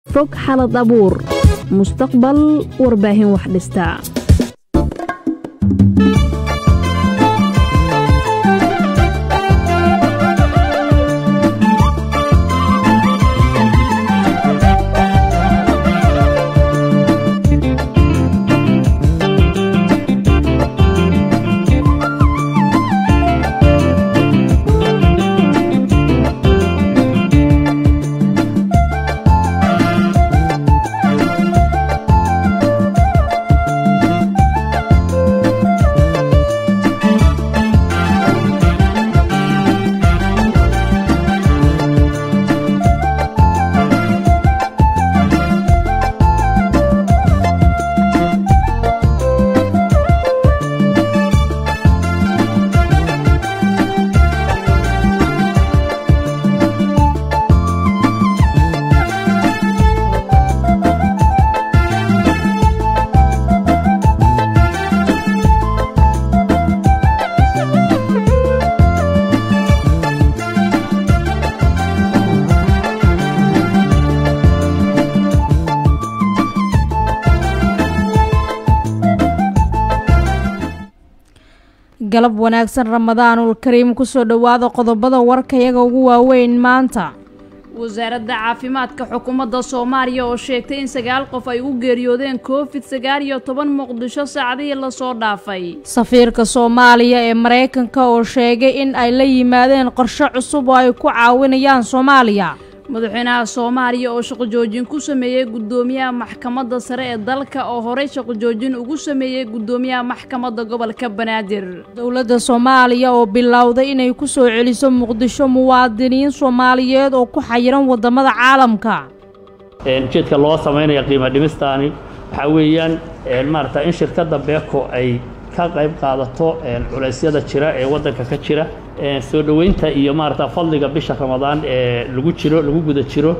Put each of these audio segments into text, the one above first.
fog xalad abuur mustaqbal warbaahin wax dhista galab wanaagsan ramadaanul kariim kusoo dhowaada qodobada warkayaga ugu waaweyn maanta wasaaradda caafimaadka xukuumadda soomaaliya oo sheegtay in sagaal qof ay u geeriyoodeen covid sagaal iyo toban muqdisho saacadihii lasoo dhaafay safiirka soomaaliya ee maraykanka oo sheegay in ay la yimaadeen qorshe cusub oo ay ku caawinayaan soomaaliya madaxweynaha soomaaliya oo shaqojoojin ku sameeyey guddoomiyaha maxkamadda sare ee dalka oo horey shaqojoojin ugu sameeyey guddoomiyaha maxkamadda gobolka banaadir dowladda soomaaliya oo bilowday inay ku soo celiso muqdisho muwaadiniin soomaaliyeed oo ku xayiran waddamada caalamka ujeedka loo samaynaya qiimo dhimistaani waxaa weeyaan maarata in shirkadda beeko ay ka qayb qaadato culeysyada jira ee waddanka ka jira soo dhoweynta iyo maarata fadliga bisha ramadaan ee lagu jiro lagu guda jiro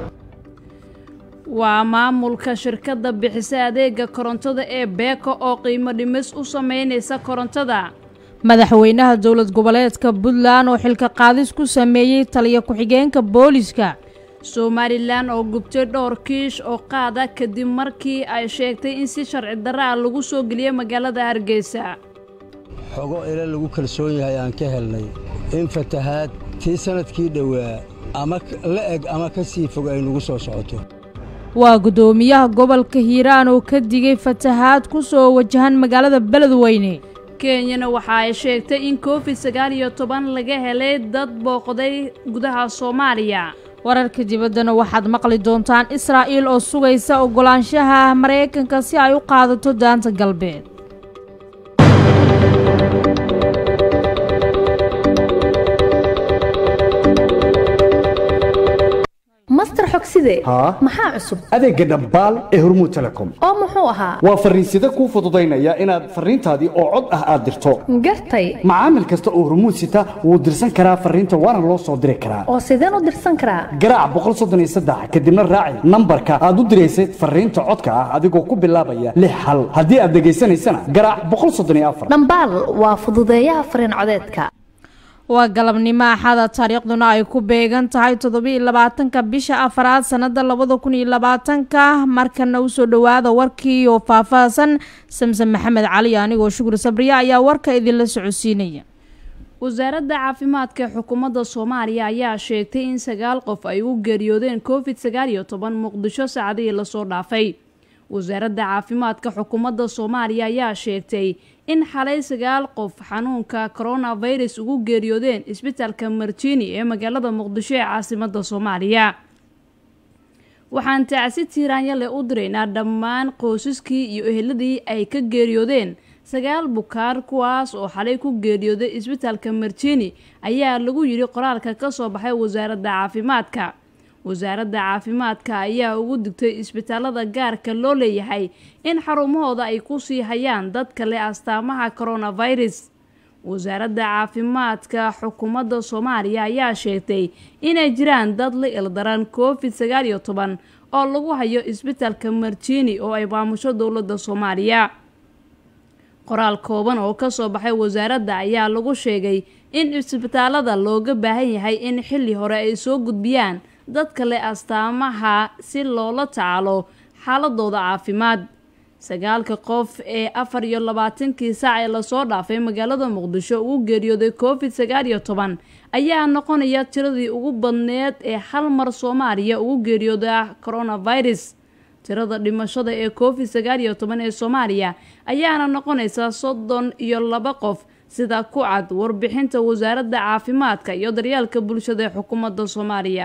waa maamulka shirkadda bixisa adeega korontada ee beeko oo qiimo dhimis u sameynaysa korontada madaxweynaha dowlad goboleedka puntland oo xilka qaadis ku sameeyey taliya ku-xigeenka booliska somalilan oo gubtay dhowr kiish oo qaada kadib markii ay sheegtay in si sharci darra ah lagu soo geliyey magaalada hargeysa xogo ila lagu kalsoon yahay aan ka helnay in fatahaad tii sannadkii dhowaa ama la eg ama ka sii fog ay nagu soo socoto waa guddoomiyaha gobolka hiiraan oo ka digay fatahaad ku soo wajahan magaalada beledweyne kenyana waxa ay sheegtay in covid sagaal iyo toban laga helay dad booqday gudaha soomaaliya wararka dibaddana waxaad maqli doontaan israa'iil oo sugaysa oggolaanshaha maraykanka si ay u qaadato daanta galbeed master xogside maxaa cusub adeegga dhambaal ee hormuud telecom oo muxuu ahaa waa farriinsida kuu fududaynaya inaad farriintaadii oo cod ah aad dirto gartay macaamil kasta oo hormuud sita wuu dirsan karaa farriinta waana loo soo diri karaa oo sideen u dirsan karaa garaac kadibna raaci nambarka aad u diraysay farriinta codka ah adigoo ku bilaabaya lix hal haddii aad dhegaysanaysana garaac dhambaal waa fududeeyaha farriin codeedka waa galabnimo axada taariikhduna ay ku beegan tahay toddobiiy labaatanka bisha afaraad sannada labada kun iyo labaatanka markana usoo dhowaada warkii oo faahfaahsan samsen maxamed cali anigoo shukur sabriya ayaa warka idinla socodsiinaya wasaaradda caafimaadka xukuumadda soomaaliya ayaa sheegtay in sagaal qof ay u geeriyoodeen covid sagaal iyo toban muqdisho saacadihii lasoo dhaafay wasaaradda caafimaadka xukuumadda soomaaliya ayaa sheegtay in xalay sagaal qof xanuunka coronavirus ugu geeriyoodeen isbitaalka marjini ee magaalada muqdisho ee caasimada soomaaliya waxaan tacsi tiiraanyale u diraynaa dhammaan qoysaskii iyo eheladii ay ka geeriyoodeen sagaal bukaar kuwaas oo xalay ku geeriyooday isbitaalka marjini ayaa lagu yidhi qoraalka ka soo baxay wasaaradda caafimaadka wasaaradda caafimaadka ayaa ugu digtay isbitaalada gaarka loo leeyahay in xarumahooda ay ku sii hayaan dadka leh astaamaha coronavirus wasaaradda caafimaadka xukuumadda soomaaliya ayaa sheegtay inay jiraan dad la ildaran covid sagaal iyo toban oo lagu hayo isbitaalka marjini oo ay maamusho dowladda soomaaliya qoraal kooban oo kasoo baxay wasaaradda ayaa lagu sheegay in isbitaalada looga baahan yahay in xilli hore ay soo gudbiyaan dadka leh astaamaha si loola tacaalo xaaladooda caafimaad sagaalka qof ee afar iyo labaatankii saac ee lasoo dhaafay magaalada muqdisho ugu geeriyooday covid sagaal iyo toban ayaa noqonaya tiradii ugu badneed ee hal mar soomaaliya ugu geeriyooda coronavirus tirada dhimashada ee covid sagaal iyo toban ee soomaaliya ayaana noqonaysa soddon iyo laba qof sida ku cad warbixinta wasaaradda caafimaadka iyo daryeelka bulshada ee xukuumadda soomaaliya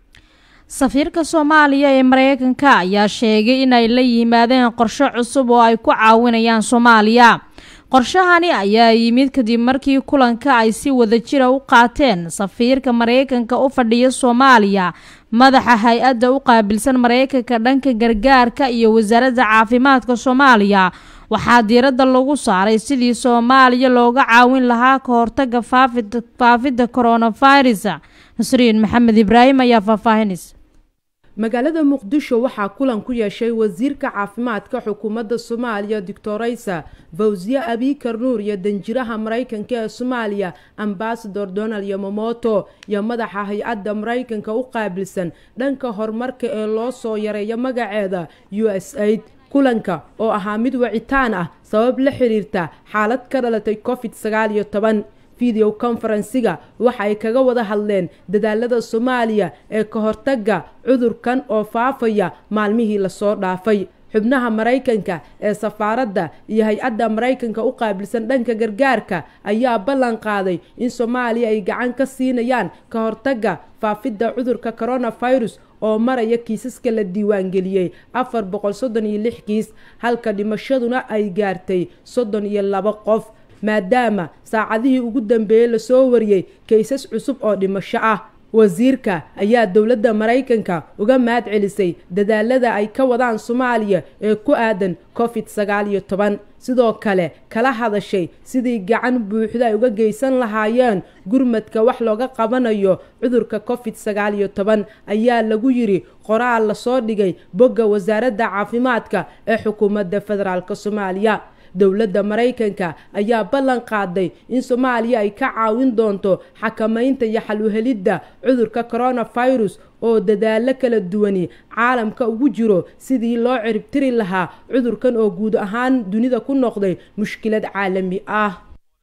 safiirka soomaaliya ee mareykanka ayaa sheegay inay la yimaadeen qorshe cusub oo ay ku caawinayaan soomaaliya qorshahani ayaa yimid kadib markii kulanka ay si wadajira u qaateen safiirka mareykanka u fadhiya soomaaliya madaxa hay-adda u qaabilsan mareykanka dhanka gargaarka iyo wasaaradda caafimaadka soomaaliya waxaa diiradda lagu saaray sidii soomaaliya looga caawin lahaa ka hortaga faafidda coronavirus nasriin maxamed ibraahim ayaa faahfaahinaysa magaalada muqdisho waxaa kulan ku yeeshay wasiirka caafimaadka xukuumadda soomaaliya doctoraysa fawsiye abikar nuur iyo danjiraha maraykanka ee soomaaliya ambasador donald yomomoto iyo madaxa hay-adda maraykanka u qaabilsan dhanka horumarka ee loo soo yareeyo magaceeda u s aid kulanka oo ahaa mid wacitaan ah sabab la xiriirta xaalad ka dhalatay covid sagaal iyo toban video conferensiga waxa ay kaga wada hadleen dadaalada soomaaliya ee ka hortaga cudurkan oo faafaya maalmihii lasoo dhaafay xubnaha maraykanka ee safaaradda iyo hay-adda maraykanka u qaabilsan dhanka gargaarka ayaa ballan qaaday in soomaaliya ay gacan ka siinayaan ka hortaga faafidda cudurka coronavirus oo maraya kiisaska la diiwaangeliyey afar boqol soddon iyo lix kiis halka dhimashaduna ay gaartay soddon iyo laba qof maadaama saacadihii ugu dambeeyey lasoo wariyey kaysas cusub oo dhimasho ah wasiirka ayaa dowladda maraykanka uga mahad celisay dadaalada ay ka wadaan soomaaliya ee ku aadan covid sagaal iyo toban sidoo kale kala hadashay sidii gacan buuxda ay uga geysan lahaayeen gurmadka wax looga qabanayo cudurka covid sagaal iyo toban ayaa lagu yiri qoraal lasoo dhigay bogga wasaaradda caafimaadka ee xukuumadda federaalk soomaaliya dowladda maraykanka ayaa ballan qaaday in soomaaliya ay ka caawin doonto xakamaynta iyo xal uhelidda cudurka coronavirus oo dadaalo kala duwani caalamka ugu jiro sidii loo ciribtiri lahaa cudurkan oo guud ahaan dunida ku noqday mushkilad caalami ah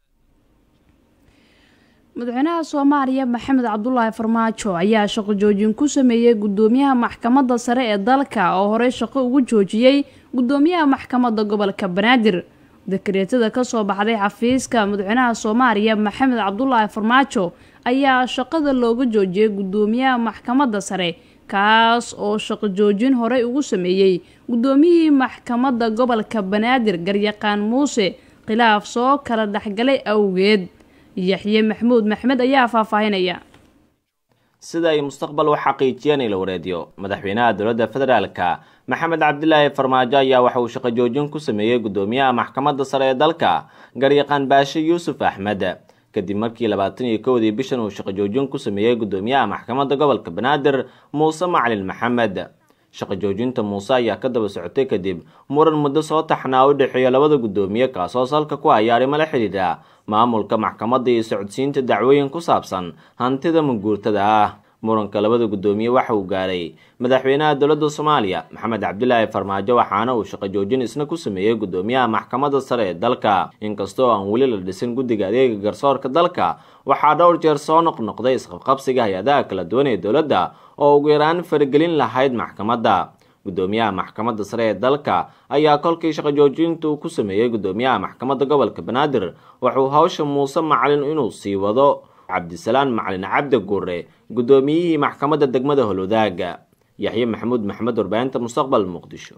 madaxweynaha soomaaliya maxamed cabdulaahi farmaajo ayaa shaqo joojin ku sameeyey gudoomiyaha maxkamadda sare ee dalka oo horey shaqo ugu joojiyey gudoomiyaha maxkamadda gobolka banaadir dekreetada kasoo baxday xafiiska madaxweynaha soomaaliya maxamed cabdulaahi farmaajo ayaa shaqada looga joojiyey gudoomiyaha maxkamadda sare kaas oo shaqo joojin horey ugu sameeyey gudoomiyihii maxkamadda gobolka banaadir garyaqaan muuse khilaaf soo kala dhexgalay awgeed yaxye maxmuud maxmed ayaa faahfaahinaya sida ay mustaqbal u xaqiijiyeen ila wareediyo madaxweynaha dowladda federaalka maxamed cabdilaahi farmaajo ayaa waxa uu shaqo joojin ku sameeyey gudoomiyaha maxkamadda sare ee dalka garyaqaan baashe yuusuf axmed kadib markii labaatan iyo kowdii bishan uu shaqo joojin ku sameeyey gudoomiyaha maxkamadda gobolka banaadir muuse macalin maxamed shaqo joojinta muuse ayaa ka daba socotay kadib muran muddo soo taxnaa u dhexeeya labada gudoomiye kaasoo salka ku haya arrimo la xidhiidha maamulka maxkamadda iyo socodsiinta dacwooyin ku saabsan hantida maguurtada ah muranka labada gudoomiye waxa uu gaaray madaxweynaha dowladda soomaaliya maxamed cabdilaahi farmaajo waxaana uu shaqo joojin isna ku sameeyey gudoomiyaha maxkamadda sare ee dalka inkastoo aan weli la dhisin guddiga adeega garsoorka dalka waxaa dhowr jeer soo noqnoqday isqabqabsiga hay-adaha kala duwan ee dowladda oo ugu yaraan faragelin lahayd maxkamadda gudoomiyaha maxkamadda sare ee dalka ayaa kolkii shaqo joojinta uu ku sameeyey gudoomiyaha maxkamadda gobolka banaadir wuxuu hawsha muuse macalin inuu sii wado cabdisalaan macalin cabdi guure gudoomiyihii maxkamadda degmada holwadaaga yaxye maxamuud maxamed warbaahinta mustaqbal muqdisho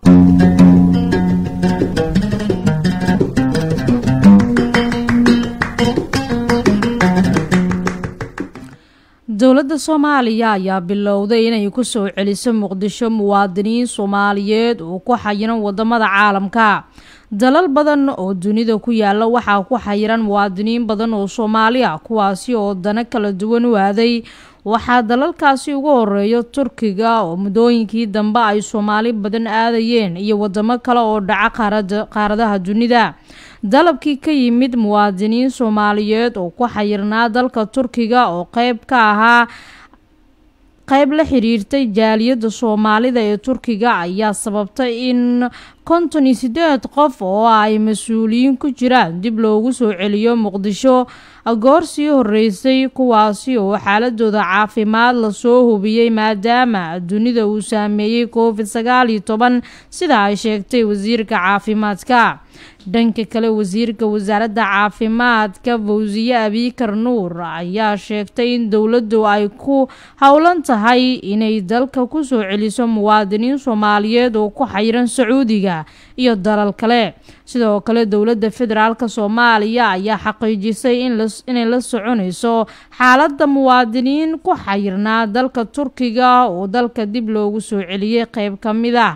dowladda soomaaliya ayaa bilowday inay ku soo celiso muqdisho muwaadiniin soomaaliyeed oo ku xayiran wadamada caalamka dalal badan oo dunida ku yaala waxaa ku xayiran muwaadiniin badan oo soomaali ah kuwaasi oo dano kala duwan u aaday waxaa dalalkaasi ugu horeeya turkiga oo muddooyinkii dambe ay soomaali badan aadayeen iyo wadamo kale oo dhaca qaaradaha dunida dalabkii ka yimid muwaadiniin soomaaliyeed oo ku xayirnaa dalka turkiga oo qeyb ka ahaa qayb la xiriirtay jaaliyadda soomaalida ee turkiga ayaa sababtay in konton iyo sideed qof oo ay mas-uuliyiin ku jiraan dib loogu soo celiyo muqdisho goor sii horeysay kuwaasi oo xaaladooda caafimaad lasoo hubiyey maadaama dunida uu saameeyey covid sagaal iyo toban sida ay sheegtay wasiirka caafimaadka dhanka kale wasiirka wasaaradda caafimaadka fawsiye abiikar nuur ayaa sheegtay in dowladdu ay ku howlan tahay inay dalka kusoo celiso muwaadiniin soomaaliyeed oo ku xayiran sacuudiga iyo dalal kale sidoo kale dowladda federaalk soomaaliya ayaa xaqiijisay inay la soconayso xaaladda muwaadiniin ku xayirnaa dalka turkiga oo dalka dib loogu soo celiyey qeyb ka mid ah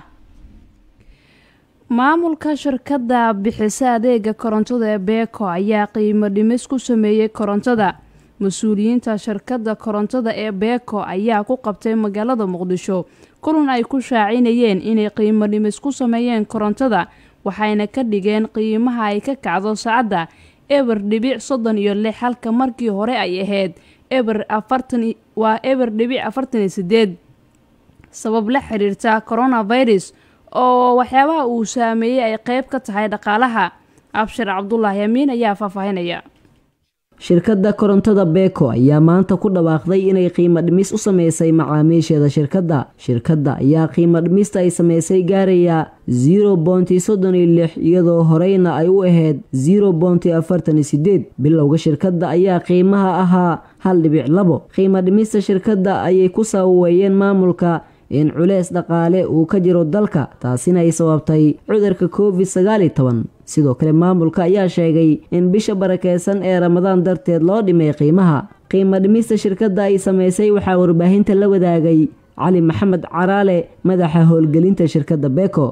maamulka shirkadda bixisa adeega korontada ee beeko ayaa qiimo dhimis ku sameeyey korontada mas-uuliyiinta shirkadda korontada ee beeko ayaa ku qabtay magaalada muqdisho kulan ay ku shaacinayeen inay qiimo dhimis ku sameeyeen korontada waxayna ka dhigeen qiimaha ay ka kacdo saacadda eber dhibic soddon iyo lix halka markii hore ay ahayd eber afartan waa eber dhibic afartan iyo sideed sabab la xiriirta coronavirus oo waxyaabaha uu saameeyey ay qeyb ka tahay dhaqaalaha abshir cabdulaahi amiin ayaa faahfaahinaya shirkadda korontada beeko ayaa maanta ku dhawaaqday inay qiimo dhimis u sameysay macaamiisheeda shirkadda shirkadda ayaa qiimo dhimista ay sameysay gaaraya zero bonti soddon iyo lix iyadoo horeyna ay u ahayd zero bonti afartan iyo sideed bilowga shirkadda ayaa qiimaha ahaa hal dhibic labo qiimo dhimista shirkadda ayay ku saaweeyeen maamulka in culeys dhaqaale uu ka jiro dalka taasina ay sababtay cudurka covid sagaal iyo toban sidoo kale maamulka ayaa sheegay in bisha barakeysan ee ramadaan darteed loo dhimay qiimaha qiimo dhimista shirkadda ay sameysay waxaa warbaahinta la wadaagay cali maxamed caraale madaxa howlgelinta shirkadda beko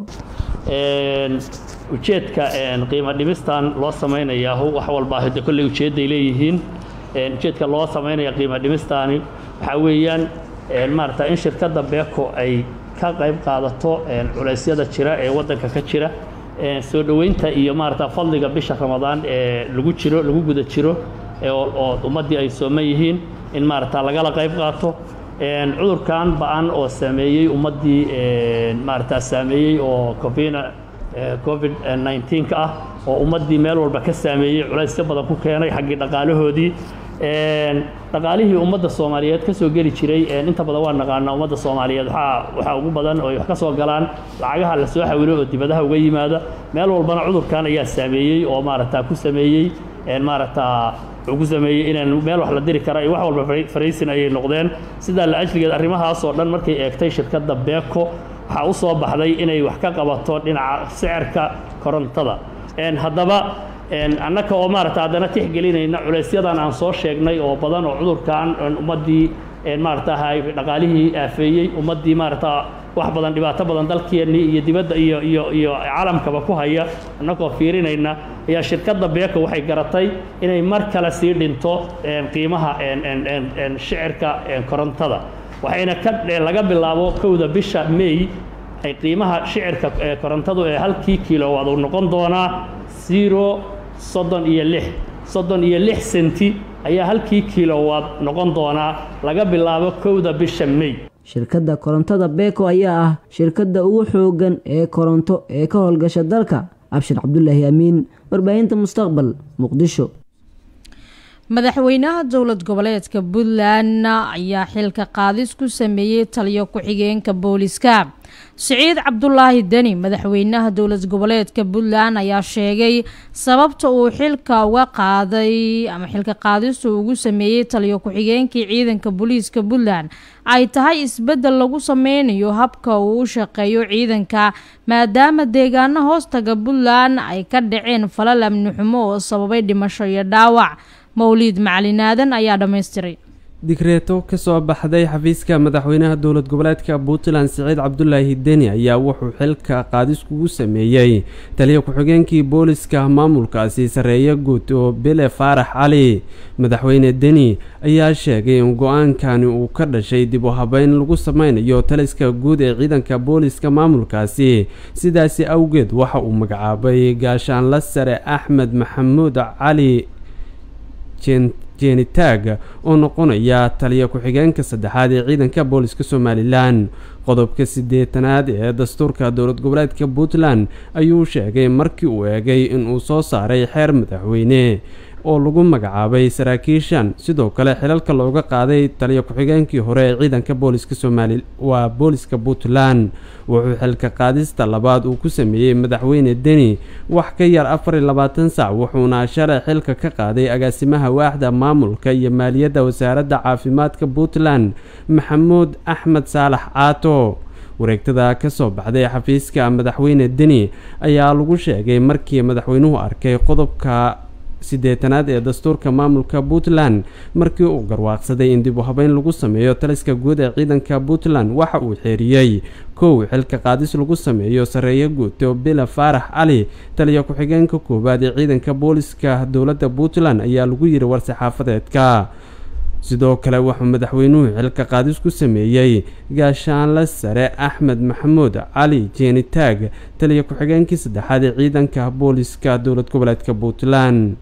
ujeedka qiimo dhimistan loo samaynayaa wax walba hade kolley ujeedday leeyihiin ujeedka loo samaynaya qiimo dhimistaani waxaa weeyaan maarata in shirkadda beko ay ka qayb qaadato culeysyada jira ee waddanka ka jira soo dhoweynta iyo maarata fadliga bisha ramadaan ee lagu jiro lagu guda jiro oo ummaddii ay sooman yihiin in maarata lagala qayb qaato cudurkan ba-an oo saameeyey ummaddii maarata saameeyey oo covina covid 19 ah oo ummaddii meel walba ka saameeyey culaysyo badan ku keenay xaggii dhaqaalahoodii dhaqaalihii ummadda soomaaliyeed ka soo geli jiray inta badan waa naqaanaa ummadda soomaaliyeed waxaa waxaa ugu badan oo ay wax ka soo galaan lacagaha la soo xawilo oo dibadaha uga yimaada meel walbana cudurkan ayaa saameeyey oo maaragta ku sameeyey maaragta wuxuu ku sameeyey inaan meel wax la diri kara iyo wax walba faraysin ayay noqdeen sidaa la ajligeed arrimahaas oo dhan markay eegtay shirkadda beeko waxaa u soo baxday inay wax ka qabato dhinaca sicirka korontada haddaba annaka oo maarata haddana tixgelinayna culaysyadan aan soo sheegnay oo badan oo cudurkan ummaddii maarata dhaqaalihii aafeeyey ummaddii maarata wax badan dhibaato badan dalkeennii iyo dibadda iyo iyo iyo caalamkaba ku haya annagoo fiirinayna ayaa shirkadda beeko waxay garatay inay mar kale sii dhinto qiimaha shicirka korontada waxayna ka laga bilaabo kowda bisha may ay qiimaha shicirka korontadu ee halkii kilowaad uu noqon doonaa zero soddon iyo lix soddon iyo lix senti ayaa halkii kilowaad noqon doonaa laga bilaabo kowda bisha may shirkadda korontada beko ayaa ah shirkadda ugu xooggan ee koronto ee ka howlgasha dalka abshir cabdulaahi amiin warbaahinta mustaqbal muqdisho madaxweynaha dowlad goboleedka puntland ayaa xilka qaadis ku sameeyey taliyo ku-xigeenka booliska siciid cabdulaahi deni madaxweynaha dowlad goboleedka puntland ayaa sheegay sababta uu xilka uga qaaday ama xilka qaadistu ugu sameeyey taliyo ku-xigeenkii ciidanka booliiska puntland ay tahay isbeddel lagu sameynayo habka uu u shaqeeyo ciidanka maadaama deegaano hoostaga puntland ay ka dhaceen falal amni xumo oo sababay dhimasho iyo dhaawac mawliid macalinaadan ayaa dhammaystiray digreeto ka soo baxday xafiiska madaxweynaha dowlad goboleedka puntland siciid cabdulaahi deni ayaa wuxuu xilka qaadis kugu sameeyey taliya ku-xigeenkii booliska maamulkaasi sarreeye guud oo bele faarax cali madaxweyne deni ayaa sheegay in go-aankani uu ka dhashay dib u habeyn lagu sameynayo taliska guud ee ciidanka booliska maamulkaasi sidaasi awgeed waxa uu magacaabay gaashaanla sare axmed maxamuud cali jeeni taag oo noqonaya taliya ku-xigeenka saddexaad ee ciidanka booliska somalilan qodobka siddeetanaad ee dastuurka dowlad goboleedka puntland ayuu sheegay markii uu eegay inuu soo saaray xeer madaxweyne oo lagu magacaabay saraakiishan sidoo kale xilalka looga qaaday taliya ku-xigeenkii hore ee ciidanka booliska somaali waa booliska puntland wuxuu xilka qaadista labaad uu ku sameeyey madaxweyne deni wax ka yar afar iyo labaatan sac wuxuuna shalay xilka ka qaaday agaasimaha waaxda maamulka iyo maaliyadda wasaaradda caafimaadka puntland maxamuud axmed saalax caato wareegtada ka soo baxday xafiiska madaxweyne deni ayaa lagu sheegay markii madaxweynuhu arkay qodobka siddeetanaad ee dastuurka maamulka puntland markii uu garwaaqsaday in dib u habeyn lagu sameeyo taliska guud ee ciidanka puntland waxa uu xeeriyey kow xilka qaadis lagu sameeyo sarreeyo guuto bila faarax cali taliya ku-xigeenka koowaad ee ciidanka booliska dowladda puntland ayaa lagu yiri war-saxaafadeedka sidoo kale wuxuu madaxweynuhu xilka qaadis ku sameeyey gaashaanle sare axmed maxamuud cali jeeni taag taliya ku-xigeenkii saddexaad ee ciidanka booliska dowlad goboleedka puntland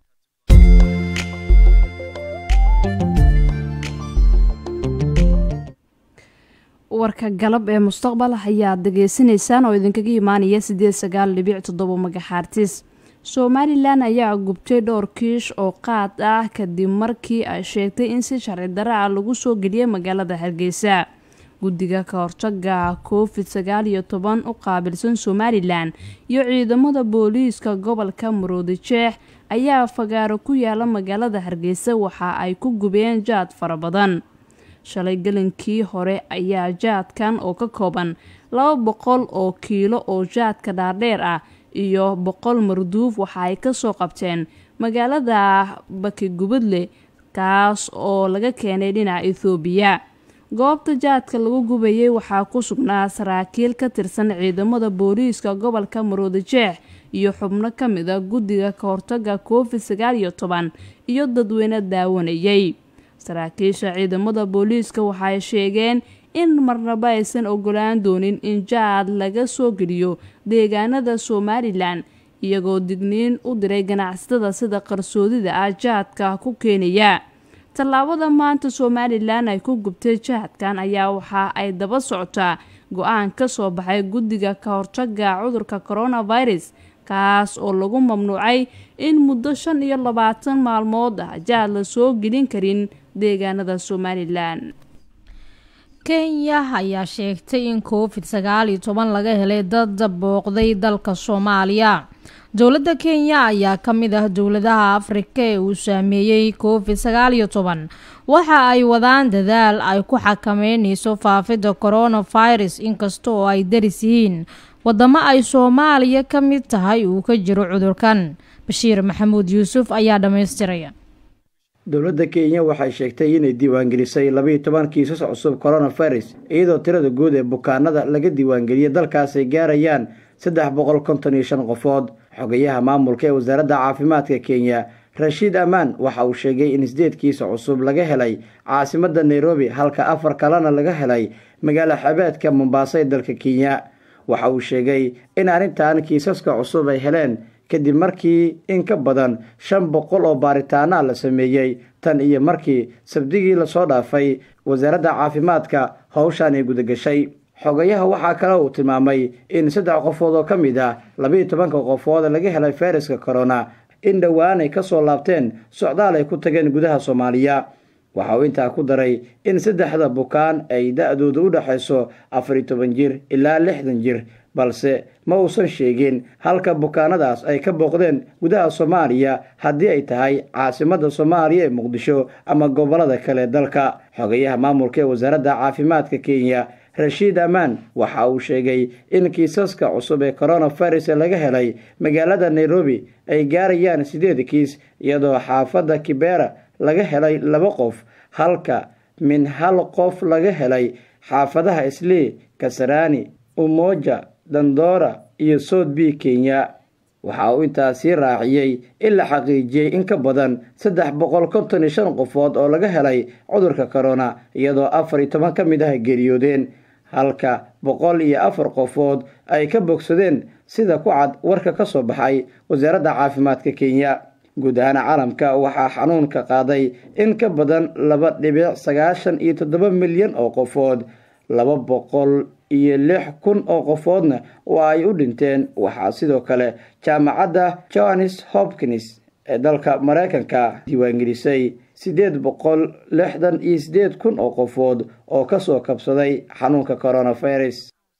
warka galab ee mustaqbal ayaad degeysanaysaan oo idinkaga imaanaya sideed sagaal dhibic toddoba magaxaartis somalilan ayaa gubtay dhowr kiish oo qaad ah kadib markii ay sheegtay in si sharci darra ah lagu soo geliyay magaalada hargeysa guddiga ka hortaga covid sagaal iyo toban u qaabilsan somalilan iyo ciidamada booliiska gobolka maroodijeex ayaa fagaaro ku yaala magaalada hargeysa waxa ay ku gubeen jaad fara badan shalay gelinkii hore ayaa jaadkan oo ka kooban laba boqol oo kiilo oo jaadka dhaardheer ah iyo boqol marduuf waxa ay kasoo qabteen magaalada bakigubadle kaas oo laga keenay dhinaca ethoobiya goobta jaadka lagu gubayay waxaa ku sugnaa saraakiil ka tirsan ciidamada booliiska gobolka maroodijeex iyo xubno ka mid a guddiga ka hortaga covid sagaal iyo toban iyo dadweyne daawanayay saraakiisha ciidamada booliiska waxay sheegeen in marnaba aysan ogolaan doonin in jaad laga soo geliyo deegaanada somalilan iyagoo digniin u diray ganacsatada sida qarsoodida ah jaadka ku keenaya tallaabada maanta somalilan ay ku gubtay jaadkan ayaa waxa ay daba socotaa go-aan ka soo baxay guddiga ka hortaga cudurka coronavirus kaas oo lagu mamnuucay in muddo shan iyo labaatan maalmood ah jaad la soo gelin karin deegaanada somalilan kenya ayaa sheegtay in covid sagaal iyo toban laga helay dad booqday dalka soomaaliya dowladda kenya ayaa ka mid ah dowladaha afrika ee uu saameeyey covid sagaal iyo toban waxa ay wadaan dadaal ay ku xakameyneyso faafidda coronavirus inkasta oo ay daris yihiin wadamo ay soomaaliya ka mid tahay uu ka jiro cudurkan bashiir maxamuud yuusuf ayaa dhammaystiraya dowladda kenya waxay sheegtay inay diiwaangelisay labaiyo toban kiisas cusub coronavirus iyadoo tirada guud ee bukaanada laga diiwaangeliyay dalkaas ay gaarayaan saddex boqol konton iyo shan qofood xogayaha maamulka ee wasaaradda caafimaadka kenya rashiid amaan waxa uu sheegay in sideed kiisa cusub laga helay caasimadda nairobi halka afar kalena laga helay magaalo xabeedka mombaaso ee dalka kenya waxa uu sheegay in arrintan kiisaska cusub ay heleen kadib markii in ka badan shan boqol oo baaritaana la sameeyey tan iyo markii sabdigii lasoo dhaafay wasaaradda caafimaadka howshan ay gudagashay xogayaha waxaa kale uu tilmaamay in saddex qofood oo ka mid ah labaiyo tobanka qofood laga helay fayraska corona in dhowaan ay ka soo laabteen socdaal ay ku tageen gudaha soomaaliya waxa uu intaa ku daray in saddexda bukaan ay da-dooda u dhexayso afar iyo toban jir ilaa lixdan jir balse ma uusan sheegin halka bukaanadaas ay ka booqdeen gudaha soomaaliya haddii ay tahay caasimadda soomaaliya ee muqdisho ama gobolada kale dalka xogayaha maamulka ee wasaaradda caafimaadka kenya rashiid amaan waxa uu sheegay in kiisaska cusub ee coronavirus laga helay magaalada nairobi ay gaarayaan sideed kiis iyadoo xaafadda kibera laga helay laba qof halka min hal qof laga helay xaafadaha islii kasarani umoja dandora iyo south b kenya waxa uu intaasii raaciyey in la xaqiijiyey in ka badan saddex boqol konton iyo shan qofood oo laga helay cudurka corona iyadoo afar iyo toban ka mid ah geeriyoodeen halka boqol iyo afar qofood ay ka bogsadeen sida ku cad warka ka soo baxay wasaaradda caafimaadka kenya guud ahaan caalamka waxaa xanuunka qaaday in ka badan laba dhibic sagaashan iyo toddoba milyan oo qofood laba boqol iyo lix kun oo qofoodna waa ay u dhinteen waxaa sidoo kale jaamacadda johannes hopkins ee dalka mareykanka diiwaangelisay siddeed boqol lixdan iyo siddeed kun oo qofood oo kasoo kabsaday xanuunka coronavirus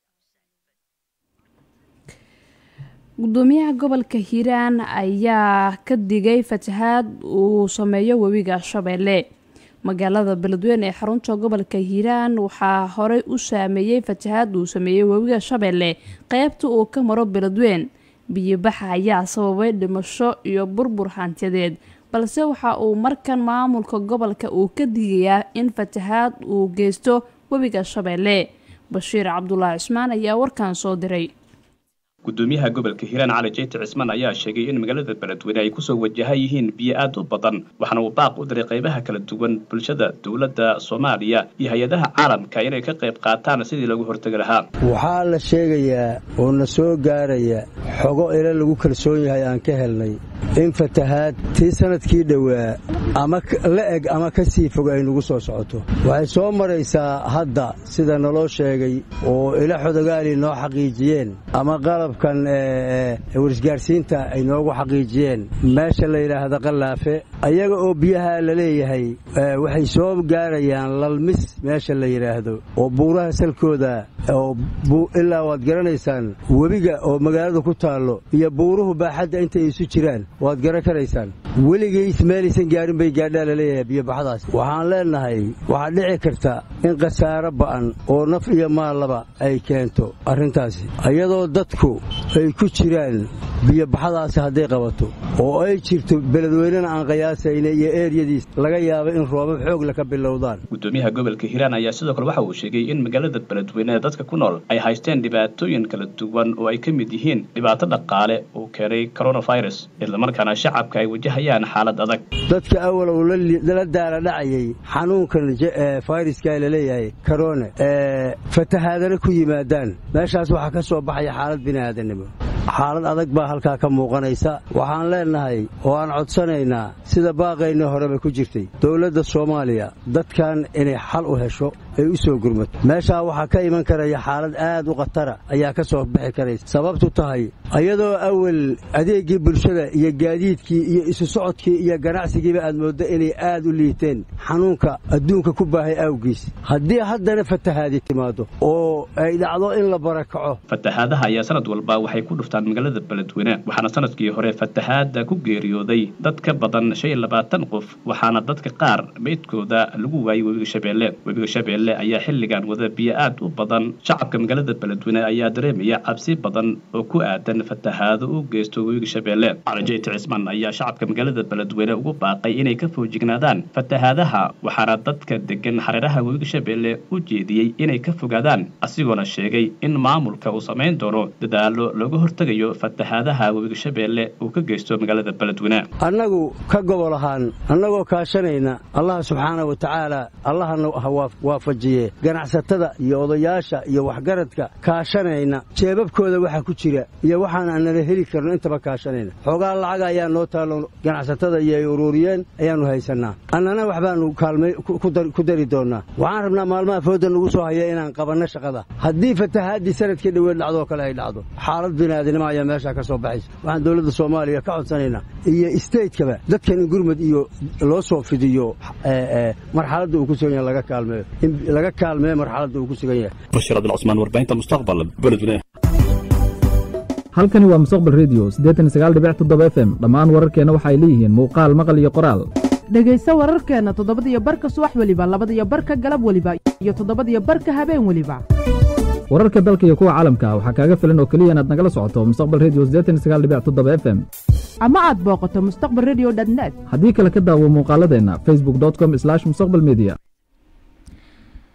gudoomiyaha gobolka hiiraan ayaa ka digay fatahaad uu sameeyo webiga shabeelle magaalada beledweyne ee xarunta gobolka hiiraan waxaa horey u saameeyey fatahaad uu sameeyey webiga shabeelle qeybta uu ka maro beledweyn biyobaxa ayaa sababay dhimasho iyo burbur hantiyadeed balse waxa uu markan maamulka gobolka uu ka digayaa in fatahaad uu geysto webiga shabeelle bashiir cabdulaahi cismaan ayaa warkan soo diray gudoomiyaha gobolka hiiraan cali jeyti cismaan ayaa sheegay in magaalada beledweyne ay kusoo wajahan yihiin biyo aad u badan waxaana uu baaq u diray qaybaha kala duwan bulshada dowladda soomaaliya iyo hay-adaha caalamka inay ka qayb qaataan sidii lagu hortegi lahaa waxaa la sheegayaa oo na soo gaaraya xogo ila lagu kalsoon yahay aan ka helnay in fatahaad tii sanadkii dhowaa ama la eg ama ka sii fog ay nagu soo socoto waxay soo maraysaa hadda sida naloo sheegay oo ila xodogaali noo xaqiijiyeen ama qalabkan warisgaarsiinta ay noogu xaqiijiyeen meesha la yidhaahda qallaafe ayaga oo biyaha la leeyahay waxay soo gaarayaan lalmis meesha la yidhaahdo oo buuraha salkooda oo ilaa waad garanaysaan webiga oo magaalada ku taallo iyo buuruhu baaxadda intay isu jiraan waad garan karaysaan weligiis meelaysan gaarin bay gaadhaa laleeyahay biyobaxdaas waxaan leennahay waxaa dhici karta in khasaaro ba'an oo naf iyo maallaba ay keento arrintaasi iyadoo dadku ay ku jiraan biyobaxdaasi hadday qabato oo ay jirto beledweynena aan qiyaasayna iyo eeryadiis laga yaaba in roobab xoogla ka bilowdaan gudoomiyaha gobolka hiiraan ayaa sidoo kale waxa uu sheegay in magaalada beledweyne ee dadka ku nool ay haysteen dhibaatooyin kala duwan oo ay ka mid yihiin dhibaato dhaqaale uu keenay coronavirus islamarkaana shacabka ay wajahayaan xaalad adag dadka awalow la daala dhacayay xanuunkan fayraska laleeyahay korone fatahaadana ku yimaadaan meeshaas waxaa ka soo baxaya xaalad bini'aadanimo xaalad adag baa halkaa ka muuqanaysa waxaan leennahay oo aan codsanaynaa sida baaqaynii horeba ku jirtay dowladda soomaaliya dadkan inay xal u hesho ay u soo gurmato meeshaa waxaa ka iman karaya xaalad aad u khatara ayaa ka soo bixi karaysa sababtu tahay iyadoo awal adeeggii bulshada iyo gaadiidkii iyo isu socodkii iyo ganacsigiiba aad mooddo inay aad u liiteen xanuunka adduunka ku baahay awgiis haddii haddana fatahaadi timaado oo ay dhacdo in la barakaco fatahaadaha ayaa sanad walba waxay ku dhuftaan magaalada beledweyne waxaana sanadkii hore fatahaada ku geeriyooday dad ka badan shan iyo labaatan qof waxaana dadka qaar meydkooda lagu waayay webiga shabeelle webiga shabeelle ayaa xilligan wada biyo aad u badan shacabka magaalada beledweyne ayaa dareemaya cabsi badan oo ku aadan fatahaado u geysto webiga shabeelle calajeyt cismaan ayaa shacabka magaalada beledweyne ugu baaqay inay ka foojignaadaan fatahaadaha waxaana dadka degan hareeraha webiga shabeelle u jeediyey inay ka fogaadaan asigoona sheegay in maamulka uu samayn doono dadaalo looga hortegayo fatahaadaha webiga shabeelle uu ka geysto magaalada beledweyne annagu ka gobol ahaan annagoo kaashanayna allaha subxaana wa tacaala allahana ha waafajiye ganacsatada iyo odayaasha iyo waxgaradka kaashanayna jeebabkooda waxa ku jira iyo waxaan aanala heli karno intaba kaashanayna xoogaa lacaga ayaa noo taallo ganacsatada iyo ay ururiyeen ayaannu haysannaa annana waxbaannu kaalmay ku dari doonnaa waxaan rabnaa maalmaha fooda nagu soo haya inaan qabanno shaqada haddii fatahaaddii sanadkii dhoweed dhacdoo kale ay dhacdo xaalad biniaadinimo ayaa meeshaa ka soo baxaysa waxaan dowladda soomaaliya ka codsanaynaa iyo stateskaba dadkan in gurmud iyo loo soo fidiyo marxaladda uu ku sugan yahay laga kaalmeeyo in laga kaalmeeyo marxaladda uu ku sugan yahay bashir abdilcusmaan warbaahinta mustaqbal beledweyne halkani waa mustaqbal redio siddeetan iyo sagaal dhibic toddoba f m dhammaan wararkeenna waxa ay leeyihiin muuqaal maqal iyo qoraal dhegayso wararkeenna toddobadiyo barka subax weliba labadiyo barka galab weliba iyo toddobadiyo barka habeen weliba wararka dalka iyo kuwa caalamka waxaa kaaga filan oo keliya inaad nagala socoto mustaqbal redio siddeetan iyo sagaal dhibic toddoba f m ama aad booqato mustaqbal redio net haddii kale ka daawo muuqaaladeenna facebook com slash mustaqbal media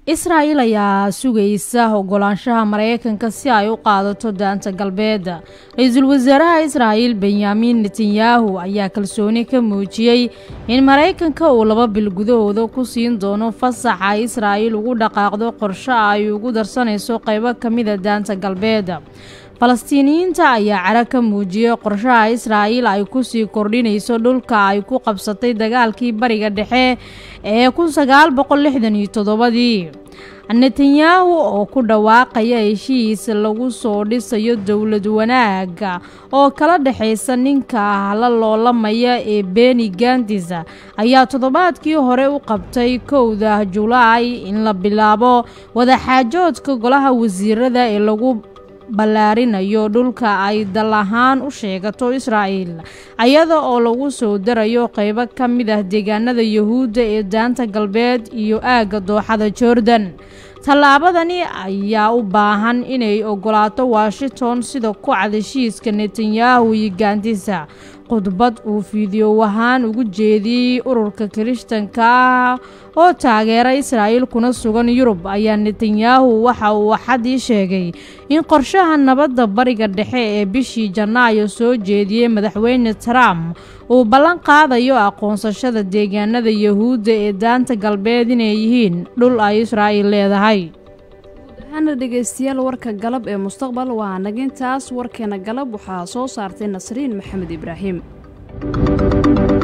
israa'il ayaa sugaysa ogolaanshaha maraykanka si ay u qaadato daanta galbeed ra-iisul wasaaraha israa'il benyamin netanyahu ayaa kalsooni ka muujiyey in maraykanka uu laba bil gudahooda ku siin doono fasaxa israa'il ugu dhaqaaqdo qorsho ay ugu darsanayso qaybo ka mida daanta galbeed falastiiniyiinta ayaa cara ka muujiyey qorshaha israa'iil ay kusii kordhinayso dhulka ay ku qabsatay dagaalkii bariga dhexe ee kun sagaal boqol lixdan iyo toddobadii netanyahu oo ku dhawaaqaya heshiis lagu soo dhisayo dowlad wanaaga oo kala dhexaysa ninka la loolamaya ee beni gandis ayaa toddobaadkii hore u qabtay kowda julaay in la bilaabo wadaxaajoodka golaha wasiirada ee lagu ballaarinayo dhulka ay dal ahaan u sheegato israa'il ayada oo lagu soo darayo qaybo ka mid ah deegaanada yuhuudda ee daanta galbeed iyo aagga dooxada jordan tallaabadani ayaa u baahan inay ogolaato washington sida ku cad heshiiska netanyahu iyo gaandisa khudbad uu fiidiyow ahaan ugu jeediyey ururka kirishtanka ah oo taageera israa'iil kuna sugan yurub ayaa netanyahu waxa uu axadii sheegay in qorshaha nabadda bariga dhexe ee bishii janaayo soo jeediyey madaxweyne trump uu ballan qaadayo aqoonsashada deegaanada yuhuudda ee daanta galbeed inay yihiin dhul ay israa'iil leedahay hana dhegaystayaal warka galab ee mustaqbal waa nagintaas warkeena galab waxaa soo saartay nasriin maxamed ibraahim